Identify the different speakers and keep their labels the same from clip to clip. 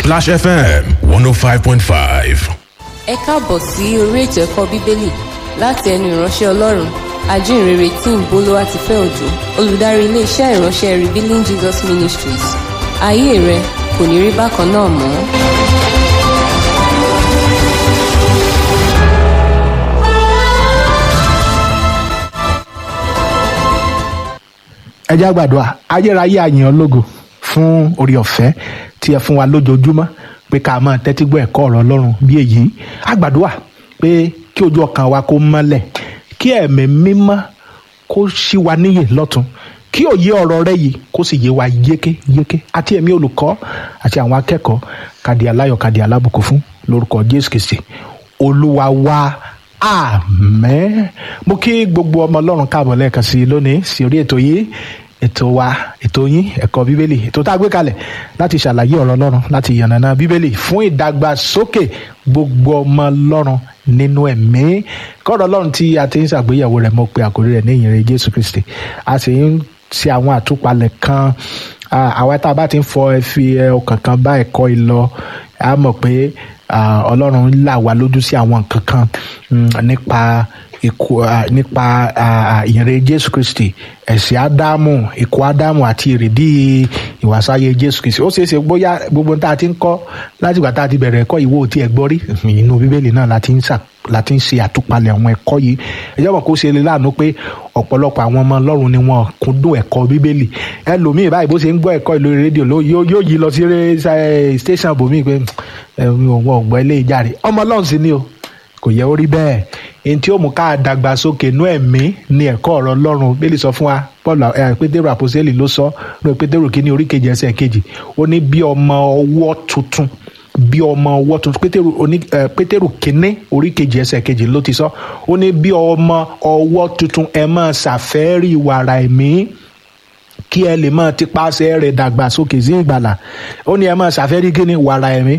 Speaker 1: Splash FM 105.5.
Speaker 2: ẹ káàbọ̀ sí orí ètò ẹ̀kọ́ bíbélì láti ẹnu ìránṣẹ́ ọlọ́run ajínrere tí ń bolówá ti fẹ́ òjò olùdarí iléeṣẹ́ ìránṣẹ́ revealing jesus ministries ayé rẹ kò ní rí bákan náà mọ́.
Speaker 3: ẹ jẹ́ á gbàdúrà ayérayé àyàn ológo fún orí ọ̀fẹ́ tí ẹ fún wa lójoojúmọ́ pé ká máa tẹ́tí gbọ́ ẹ̀kọ́ ọ̀rọ̀ ọlọ́run bí èyí á gbàdúrà pé kí ojú ọkàn wa kó mọ́lẹ̀ kí ẹ̀mí mímọ́ kó ṣí wa níyè lọ́tun kí òye ọ̀rọ̀ rẹ yìí kó sì yé wa yéké yéké àti ẹ̀mí olùkọ́ àti àwọn akẹ́kọ̀ọ́ kàdí aláyọ̀ kàdí alábùkún fún lórúkọ jésù kristi olúwa wa àmín mo kí gbogbo ọmọ ọlọ́run káàbọ̀ lẹ́ẹ̀kan sí i lónìí sí orí ètò yìí ètò wa ètò yín ẹ̀kọ́ bíbélì ètò tá a gbé kalẹ̀ láti ṣàlàyé ọ̀rọ̀ ọlọ́run láti yànnàná bíbélì fún ìdàgbàsókè gbogbo ọmọ ọlọ́run nínú ẹ̀mí kọ́rọ̀ ọlọ́run tí a ti ń ṣàgbéyẹ̀wò rẹ̀ mo pe àkórí rẹ̀ ní ìyìnrere jésù kristi a sì ń ṣe àwọn àtúpalẹ̀ kan àwa tá a bá ti ń fọ ẹ fi ọkàn kan bá ẹ̀kọ́ yìí lọ a mọ̀ pé ọlọ́run là wá lójú sí àwọn nǹkan kan nípa ikú nípa ìyìnrere jésù kristi ẹ̀sìn ádámù ikú ádámù àti ìrìdí ìwàsáyé jésù kristi ó ṣeé ṣe bóyá gbogbo tá a ti ń kọ́ láti ìgbà tá a ti bẹ̀rẹ̀ ẹ̀kọ́ ìwé òtí ẹ̀ gbọ́ rí inú bíbélì náà la ti ń ṣà láti ń ṣe àtúpalẹ̀ àwọn ẹ̀kọ́ yìí ẹjọ́ mọ̀ kó ṣe lè láàánú pé ọ̀pọ̀lọpọ̀ àwọn ọmọ ọlọ́run ni wọn kúndùn ẹ̀kọ́ bíbélì ẹlòmíì báyìí bó ṣe ń gbọ́ ẹ̀kọ́ ìlú rédíò yóò yí lọ sí station bòmíì pé wọn ò gbọ́ ilé ìjà rẹ̀ ọmọ ọlọ́run sì ni o kò yẹ ó rí bẹ́ẹ̀ èyí tí ó mú ká dàgbàsókè inú ẹ̀mí ni ẹ̀kọ́ ọ̀rọ̀ ọlọ́run bíbélì sọ fún wa paul pétérù àpòsílẹ̀ ló sọ ní pétérù kínní orí kejì ẹsẹ̀ kejì ó ní bí ọmọ ọwọ́ tuntun bí ọmọ ọwọ́ tuntun pétérù oní pétérù kínní orí kejì ẹsẹ̀ kejì ló ti sọ ó ní bí ọmọ ọwọ́ tuntun ẹ máa ṣàfẹ́rí wàrà ẹ̀mí kí ẹ lè máa ti paṣẹ rẹ̀ dàgbà sókè sí ìgbàlà ó ní ẹ máa ṣàfẹ́rí kí ni wàrà ẹ̀mí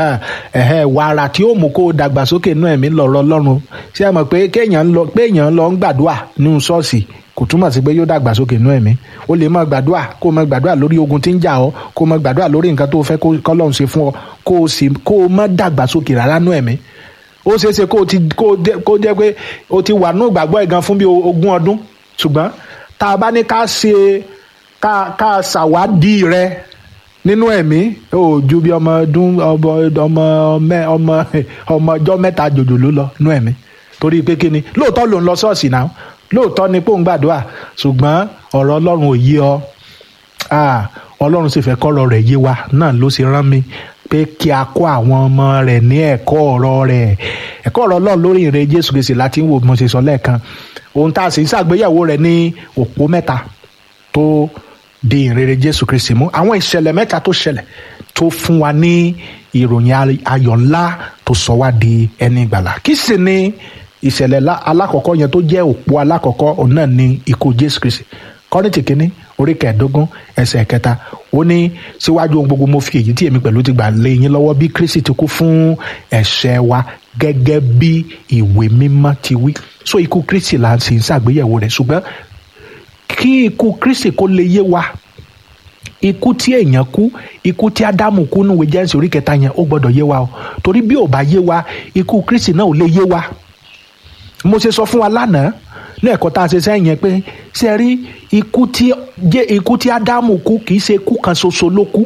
Speaker 3: wàrà tí ó mú kó o dàgbà sókè inú ẹ̀mí lọ̀rọ̀ Ọlọ́run ṣé ẹ mọ̀ pé kéèyàn lọ pé èèyàn lọ ń gbàdúrà nínú ṣọ́ọ̀ṣì kò túmọ̀ sí pé yóò dàgbà sókè inú ẹ̀mí o lè máa gbàdúrà kó o máa gbàdúrà lórí ogun tí ń jà ọ́ kó o máa gbàdúrà lórí nǹkan tó o fẹ́ kọ́lọ́run ṣe fún ọ kó o sì kó o má dàgbà sókè rárá nú ẹ̀mí ó ṣeé ṣe kó o ti kó jẹ́ pé o ti wà nú ìgbàgbọ́ ẹ̀gan fún bí ogún ọdún ṣùgbọ́n tá a bá ní ká ṣe ká ká ṣàwádìí rẹ nínú ẹ̀mí ó ju bí ọmọ ọdún ọmọ ọmọ ọmọ ọmọ ọjọ́ mẹ́ta jòjòló lọ nú ẹ̀mí torí pé kí ni lóòótọ́ ló ń lọ ṣọ́ọ̀ṣì náà lóòótọ́ ni pé òun gbàdúrà ṣùgbọ́n ọ̀rọ̀ ọlọ́run ò yé ọ ọlọ́run sì fẹ́ kọ́rọ̀ rẹ̀ yé wa náà ló sì rán mi pé kí a kó àwọn ọmọ rẹ̀ ní ẹ̀kọ́ ọ̀rọ̀ rẹ̀ ẹ̀kọ́ ọ̀rọ̀ ọlọ́run lórí ìrìn jésù kristi láti ń wò mo ṣe sọ lẹ́ẹ̀kan ohun tá a sì ń ṣàgbéyẹ̀wò rẹ̀ ní òpó mẹ́ta tó di ìrere jésù kristi mú àwọn ìṣẹ̀lẹ̀ mẹ́ta tó ṣẹlẹ̀ tó fún wa ní ìròyìn ayọ̀ ńlá tó sọ wá di ẹni ìgbàlà kí sì ni ìṣẹ̀lẹ̀ alákọ̀ọ́kọ́ yẹn tó jẹ́ òpó alákọ̀ọ́kọ́ òun náà ni ikú jésù kristi kọ́rìntì kínní orí kẹẹ̀ẹ́dógún ẹsẹ̀ kẹta ó ní síwájú ohun gbogbo mo fi èyí tí èmi pẹ̀lú ti gbà lé yín lọ́wọ́ bí kristi ti kú fún ẹ̀ṣẹ̀ wa gẹ́gẹ́ bí ìwé mímọ́ ti wí so ikú kristi là ń sì ń ṣàgbéyẹ̀wò rẹ̀ ṣùgbọ́n kí ikú kristi kó lè yé wa ikú tí èèyàn kú ikú tí ádámù kú nùwé jẹ́nsì orí kẹta yẹn ó gbọ́dọ̀ yé wa o torí bí ò bá yé wa ikú kristi náà ò lè yé wa mo ṣe sọ fún wa lánàá lẹ́ẹ̀kọ́ tá a ṣe sẹ́yìn yẹn pé ṣe rí ikú tí jẹ́ ikú tí ádámù kú kì í ṣe ikú kan ṣoṣo ló kú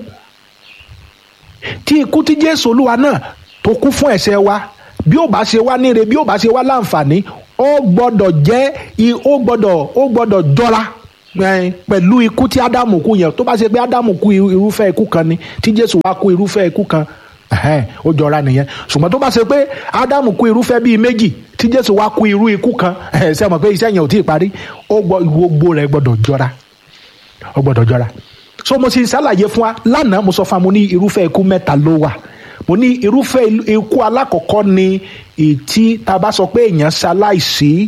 Speaker 3: tí ikú tí jésù olúwa náà tó kú fún ẹ̀ṣẹ̀ wa bí ó bá ṣe wá níre bí ó bá ṣe wá láǹfààní ó gbọ́dọ̀ jẹ́ ó gbọ́dọ̀ ó gbọ́dọ̀ jọra pẹ̀lú ikú tí ádámù kú yẹn tó bá ṣe pé ádámù kú irúfẹ́ ikú kan ni tí jésù wá kú irúfẹ́ ikú kan ó jọra nìyẹn ṣùgbọ́n tó bá ṣe pé ádámù kú irúfẹ́ bíi méjì tí jésù wá kú irú ikú kan ṣe mọ̀ pé iṣẹ́ yẹn ò tí ì parí ó gbogbo rẹ̀ gbọ́dọ̀ jọra ó gbọ́dọ̀ jọra so mo sì ń ṣàlàyé fún wa lánàá mo sọ fún wa mo ní irúfẹ́ ikú mẹ́ta ló wà mo ní irúfẹ́ ikú alákọ̀ọ́kọ́ ni ìtí tá a bá sọ pé èèyàn ṣaláìsí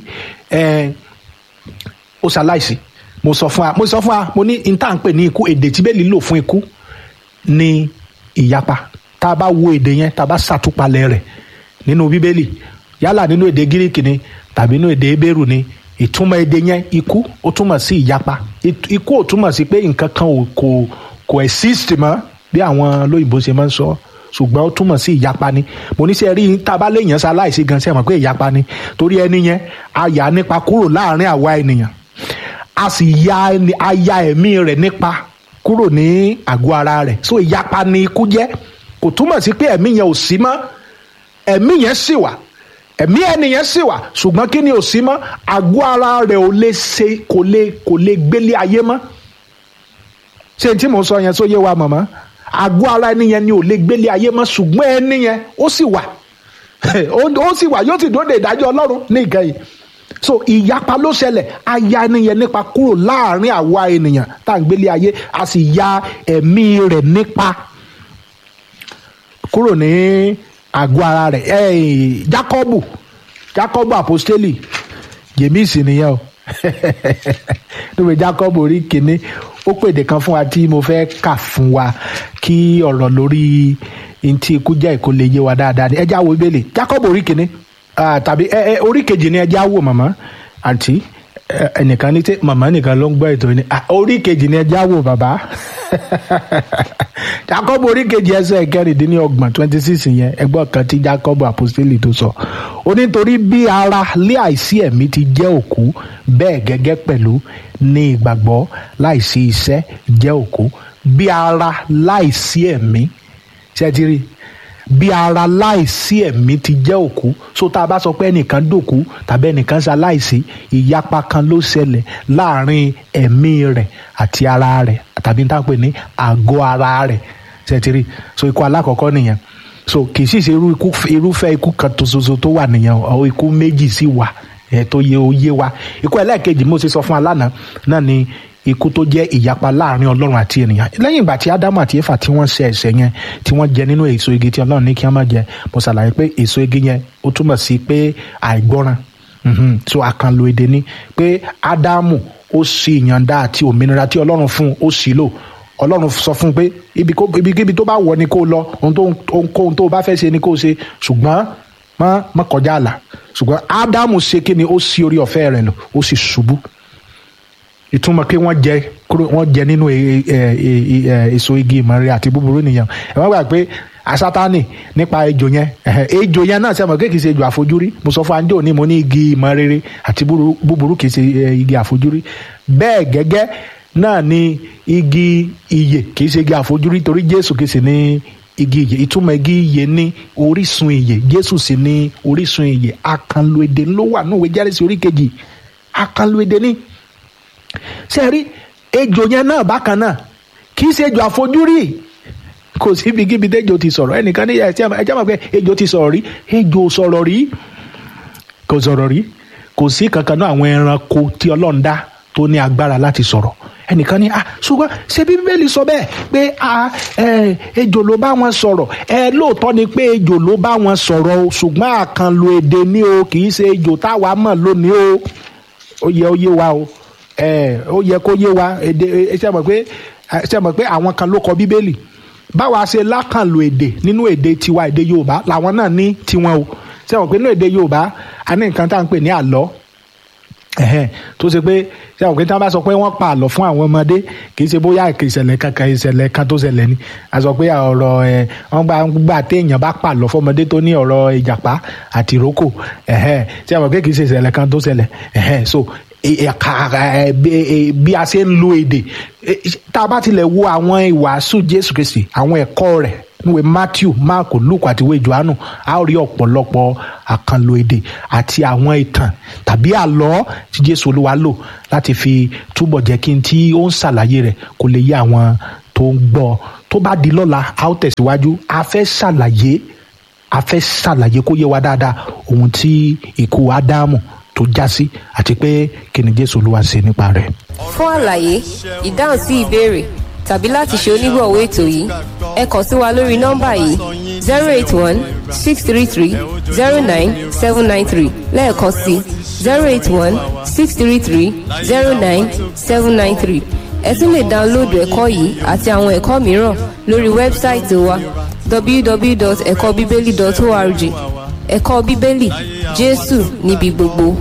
Speaker 3: ó ṣaláìsí mo sọ fún wa mo sọ fún wa mo ní ìta ń pè ní ikú èdè tí bẹ́ẹ̀ lílò fún ikú ní ìyapa tá a bá wo èdè yẹn tá a bá ṣàtúpalẹ̀ rẹ̀ nínú bíbélì yálà nínú èdè gíríkì ni tàbí nínú èdè ebéèrù ni ìtumọ̀ èdè yẹn ikú ó túmọ̀ sí ìyapa ikú ò túmọ̀ sí pé nǹkan kan ò kò kò exist mọ́ bí àwọn lóyìnbó ṣe máa ń sọ ṣùgbọ́n ó túmọ̀ sí ìyapa ni mo ní sẹ́ rí tá a bá léèyàn ṣe aláìsí gan sẹ́ mọ̀ pé ìyapa ni torí ẹni yẹn a yà á nípa kúrò láàrin àwa ènìyàn a sì ya ẹni- a ya ẹ̀mí rẹ̀ nípa kúrò ní àgọ́ ara rẹ̀ so ìyapa ni ikú jẹ́ kò túmọ̀ sí pé ẹ̀mí yẹn ò sí mọ́ ẹ̀mí yẹn sì wà ẹ̀mí ẹni yẹn sì wà ṣùgbọ́n kí ni ò sí mọ́ àgọ́ ara rẹ̀ ò lè ṣe kò lè kò lè gbélé ayé mọ́ ṣé n tí mò ń sọ yẹn tó yé wa mọ̀mọ́ àgọ́ ara ẹni yẹn ni ò lè gbélé ayé mọ́ ṣùgbọ́n ẹni yẹn ó sì wà ó ó sì wà yóò sì dóde ìdájọ́ ọlọ́run ní ìkẹyìn so ìyapa ló ṣẹlẹ̀ a ya ẹni yẹn nípa kúrò láàrin àwa ènìyàn tá à ń gbélé ayé a sì ya ẹ̀mí rẹ̀ nípa kúrò ní àgọ́ ara rẹ̀ ẹ̀ Jákọ́bù Jákọ́bù àpọ́stélì jèmíìsì nìyẹn o níbi Jákọ́bù orí kìíní ó pèdè kan fún wa tí mo fẹ́ kà fún wa kí ọ̀rọ̀ lórí ntí ikú jẹ́ ìkó lè yé wa dáadáa ni ẹ já wo Bíbélì Jákọ́bù orí kìíní ah, tàbí ẹ ẹ orí kejì ni ẹ já wò màmá àǹtí ẹ, ẹnìkan ní tí màmá nìkan ló ń gbọ́ ètò yìí ni Ah, orí kejì ni ẹ já wò bàbá Jákọ́bù orí kejì ẹsẹ̀ kẹrìndínlọ́gbọ̀n twenty six yẹn ẹgbọ́n kan tí Jákọ́bù àpọ́stélì tó sọ ó ní torí bí ara lé àìsí ẹ̀mí ti jẹ́ òkú bẹ́ẹ̀ gẹ́gẹ́ pẹ̀lú ní ìgbàgbọ́ láìsí iṣẹ́ jẹ́ òkú bí ara láìsí ẹ̀mí ṣé ẹ ti rí bí ara láìsí ẹ̀mí ti jẹ́ òkú so tá a bá sọ pé ẹnìkan dòkú tàbí ẹnìkan ṣe aláìsí ìyapa kan ló ṣẹlẹ̀ láàrin ẹ̀mí rẹ̀ àti ara rẹ̀ tàbí tá a pè ní àgọ́ ara rẹ̀ ṣé ẹ ti rí so ikú alákọ̀ọ́kọ́ nìyẹn so kì í sì ṣe irú ikú irúfẹ́ ikú kan tó ṣoṣo tó wà nìyẹn o ikú méjì sì wà ẹ̀ tó yẹ ó yé wa ikú ẹlẹ́ẹ̀kejì mo ṣe sọ fún alánà náà ni ikú tó jẹ́ ìyapa láàrin ọlọ́run àti ènìyàn lẹ́yìn ìgbà tí ádámù àti éfà tí wọ́n ṣe ẹ̀ṣẹ̀ yẹn tí wọ́n jẹ nínú èso igi tí ọlọ́run ní kí wọ́n má jẹ mo ṣàlàyé pé èso igi yẹn ó túmọ̀ sí pé àìgbọ́ràn Mhm. so àkànlò èdè ni pé ádámù ó sì ìyànda àti òmìnira tí ọlọ́run fún un ó sì lò ọlọ́run sọ fún un pé ibi kó- ibikíbi tó bá wọ̀ ni kó lọ ohun tó ohunkóhun tó bá fẹ́ ṣe ni kó ṣe ṣùgbọ́n má má kọjá àlà ṣùgbọ́n ádámù ṣe kí ni ó sí orí ọ̀fẹ́ rẹ̀ lò ó sì ṣubú ìtumọ̀ pé wọ́n jẹ kúrò wọ́n jẹ nínú e- e- e- e- èso igi ìmọ̀rẹ́ àti búburú nìyẹn ẹ wọ́n gbà pé asátánì nípa ejò yẹn ẹ̀hẹ̀, ejò yẹn náà sẹ́mọ̀ kéèkì ṣe ejò àfojúrí mo sọ fún anjọ́ ní mo ní igi ìmọ̀rere àti búburú- búburú kìí ṣe eh, igi àfojúrí bẹ́ẹ̀ gẹ́gẹ́ náà ni igi ìyè kìí ṣe igi àfojúrí torí Jésù kìí ṣe ní igi ìyè ìtumọ̀ igi ìyè ní orísun ìyè Jésù sì ní orísun ìyè àkànlò èdè ló wà níwèé Jẹ́rìsì orí kejì àkànlò èdè ní ṣe rí ejò yẹn náà bákan náà kì í ṣe ejò àfojúrí kò sí ibikíbi tẹ́jọ́ ti sọ̀rọ̀ ẹnìkan ní ẹ̀ ẹ jẹ́ mọ̀ pé ejò ti sọ̀rọ̀ rí ejò ò sọ̀rọ̀ rí kò sọ̀rọ̀ rí kò sí kankan náà àwọn ẹranko tí ọlọ́run dá tó ní agbára láti sọ̀rọ̀ ẹnìkan ní ah ṣùgbọ́n ṣé bí bíbélì sọ bẹ́ẹ̀ pé ah ẹ ejò ló bá wọn sọ̀rọ̀ ẹ lóòótọ́ ni pé ejò ló bá wọn sọ̀rọ̀ o ṣùgbọ́n àkànlò èdè ni o kì í ṣe ejò táwa mọ̀ lónìí o ó yẹ ó yé wa o ẹ ó yẹ kó yé wa èdè ẹ ṣe mọ̀ pé ẹ ṣe mọ̀ pé àwọn kan ló kọ bíbélì báwa ṣe lákànlò èdè nínú èdè tiwa èdè yorùbá làwọn náà ní tiwọn o ṣe mọ̀ pé nínú èdè yorùbá a ní nǹkan tá à ń pè ní àlọ́ ẹhẹn tó ṣe pé ṣe àwọn kìí tí wọn bá sọ pé wọn pa àlọ́ fún àwọn ọmọdé kì í ṣe bóyá ìṣẹ̀lẹ̀ kankan ìṣẹ̀lẹ̀ kan tó ṣẹlẹ̀ ni a sọ pé ọ̀rọ̀ ẹ wọn gbà gbà téèyàn bá pa àlọ́ fọmọdé tó ní ọ̀rọ̀ ìjàpá àti ìrókò ẹhẹn ṣe àwọn kìí ṣe ìṣẹ̀lẹ̀ kan tó ṣẹlẹ̀ ẹhẹn so ẹka ẹ bí- bí a ṣe ń lo èdè ẹ, tá a bá tilẹ̀ wo àwọn ìwàásù Jésù Kristi àwọn ẹ̀kọ́ rẹ̀ níwèé Matthew Mark Luke àti ìwé Jòhánù a ó rí ọ̀pọ̀lọpọ̀ àkànlò èdè àti àwọn ìtàn tàbí àlọ́ tí Jésù Olúwa lò láti fi túbọ̀ jẹ́ kí n tí ó ń ṣàlàyé rẹ̀ kó lè yé àwọn tó ń gbọ́ tó bá di lọ́la a ó tẹ̀síwájú a fẹ́ ṣàlàyé a fẹ́ ṣàlàyé kó yé wa dáadáa ohun tí ikú Ádámù tó já sí àti pé kí ni Jésù Olúwa ṣe nípa rẹ̀.
Speaker 2: fún àlàyé ìdáhùn sí ìbéèrè tàbí láti ṣe onígbọ̀wọ́ ètò yìí ẹ kàn sí wa lórí nọ́mbà yìí zero eight one six three three zero nine seven nine three lẹ́ẹ̀kan sí zero eight one six three three zero nine seven nine three ẹ tún lè dáńlóòdù ẹ̀kọ́ yìí àti àwọn ẹ̀kọ́ mìíràn lórí wẹ́bsáìtì wa www.ẹ̀kọ́bíbélì.org ẹ̀kọ́ bíbélì jésù níbi gbogbo.